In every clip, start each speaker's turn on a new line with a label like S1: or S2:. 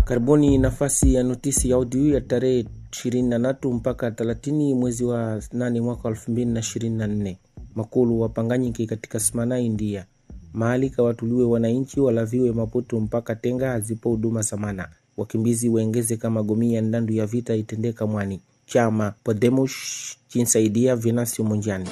S1: Karibuni nafasi ya notisi ya audio ya tarehe 23 mpaka 30 mwezi wa 8 mwaka 2024. Makulu wapanganyiki katika Smana, India. Mahali kawatuliwe wananchi walaviwe Maputo mpaka Tenga hazipo huduma samana. Wakimbizi wengeze kama gomia ndandu ya vita itendeka mwani. Chama Podemos chinsaidia Venancio Munjani.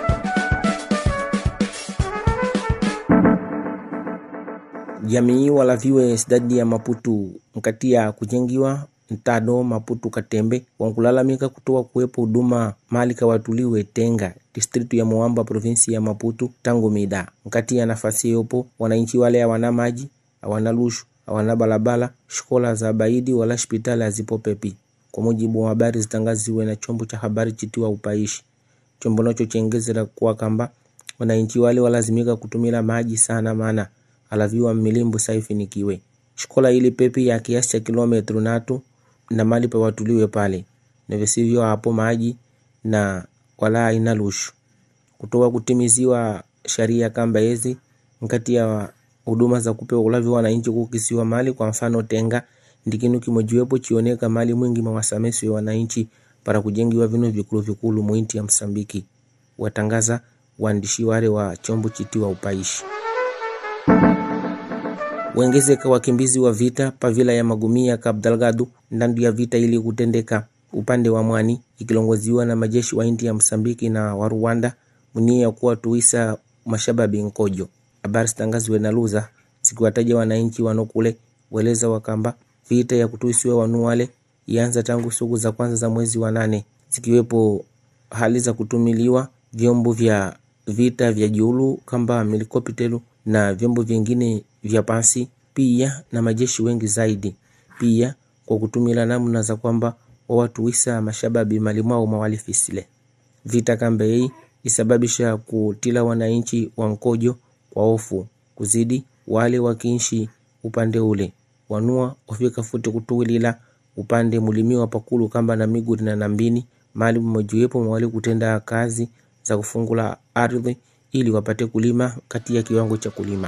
S1: jamii walaviwe sidadi ya Maputu nkati ya kujengiwa ntado Maputu Katembe wankulalamika kutoa kuwepo huduma mali kawatuliwe Tenga distritu ya Moamba provinsi ya Maputu tangu mida nkati ya nafasi yopo wananchi wale hawana maji hawana lushu hawana balabala shikola za baidi wala hospitali hazipo pepi kwa mujibu wa habari zitangaziwe na chombo cha habari chitiwa upaishi chombo nacho chengezera kuwa kamba wananchi wale walazimika kutumila maji sana maana alaviwa milimbu saifinikiwe shikola ili pepi ya kiasi cha kilometro natu na mali pa watuliwe pale na visivyo hapo maji na wala ina lushu kutoa kutimiziwa sharia kamba hizi nkati ya huduma za kupewa ulavi wananchi kukisiwa mali kwa mfano tenga ndikinu kimojiwepo chioneka mali mwingi mawasamesi wa wananchi para kujengiwa vinu vikulu vikulu muinti ya Msambiki watangaza waandishi wale wa chombo chitiwa upaishi wengezeka wakimbizi wa vita pavila ya magumia Cabo Delgado ndandu ya vita ili kutendeka upande wa mwani ikilongoziwa na majeshi wa inti ya Msambiki na wa Rwanda mnia ya kuwa tuisa mashababi nkojo. Habari zitangaziwe na Luza zikiwataja wananchi wanokule weleza wakamba vita ya kutuisiwa wanu wale ianza tangu siku za kwanza za mwezi wa nane zikiwepo hali za kutumiliwa vyombo vya vita vya julu kamba helikoptelu na vyombo vingine vya pasi pia na majeshi wengi zaidi pia kwa kutumila namna za kwamba wawatuwisa mashababi malimwao mawalifisile vita kambe hii isababisha kutila wananchi wa nkojo kwa hofu kuzidi wale wakiishi upande ule wanua wafika futi kutuwilila upande mulimiwa pakulu kamba na miguri na nambini mali mmojiwepo mwali kutenda kazi za kufungula ardhi ili wapate kulima kati ya kiwango cha kulima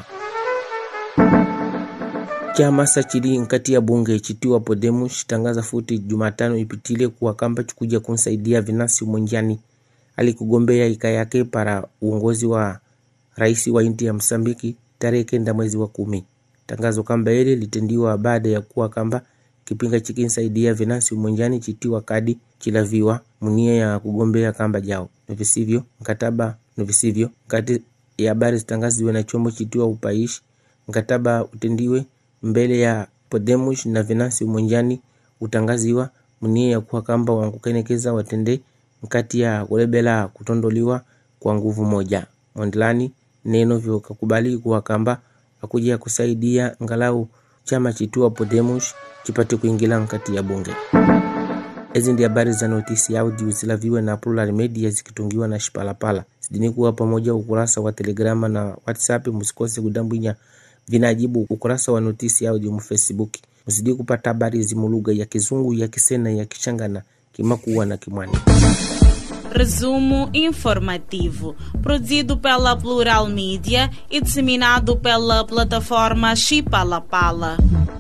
S1: chama sachili nkati ya bunge chitiwa Podemos chitangaza futi Jumatano ipitile kuwa kamba chikuja kunsaidia Venancio Mondlane alikugombea ika yake para uongozi wa rais wa inti ya Msambiki tarehe kenda mwezi wa kumi. Tangazo kamba ile litendiwa baada ya kuwa kamba kipinga chikinsaidia Venancio Mondlane chitiwa kadi chilaviwa munia ya kugombea kamba jao novisivyo mkataba novisivyo kati ya habari zitangaziwe na chombo chitiwa upaishi mkataba utendiwe mbele ya Podemos na Venancio Mondlane utangaziwa munia ya kuwa kamba wankukenekeza watende mkati ya kulebela kutondoliwa kwa nguvu moja. Mondlane neno vyo kakubali kuwa kamba akuja kusaidia ngalau chama chitua Podemos chipate kuingila nkati ya bunge. Hizi ndi habari za notisi audio zilaviwe na Plural Media zikitungiwa na Shipalapala. Sidini kuwa pamoja ukurasa wa Telegrama na WhatsApp, msikose kudambwinya vinajibu ukurasa wa notisi audio mu Facebook. Mzidi kupata habari zimu lugha ya Kizungu, ya Kisena, ya Kichangana, Kimakuwa na Kimwani.
S2: Resumo informativo, produzido pela Plural Mídia e disseminado pela plataforma Chipalapala.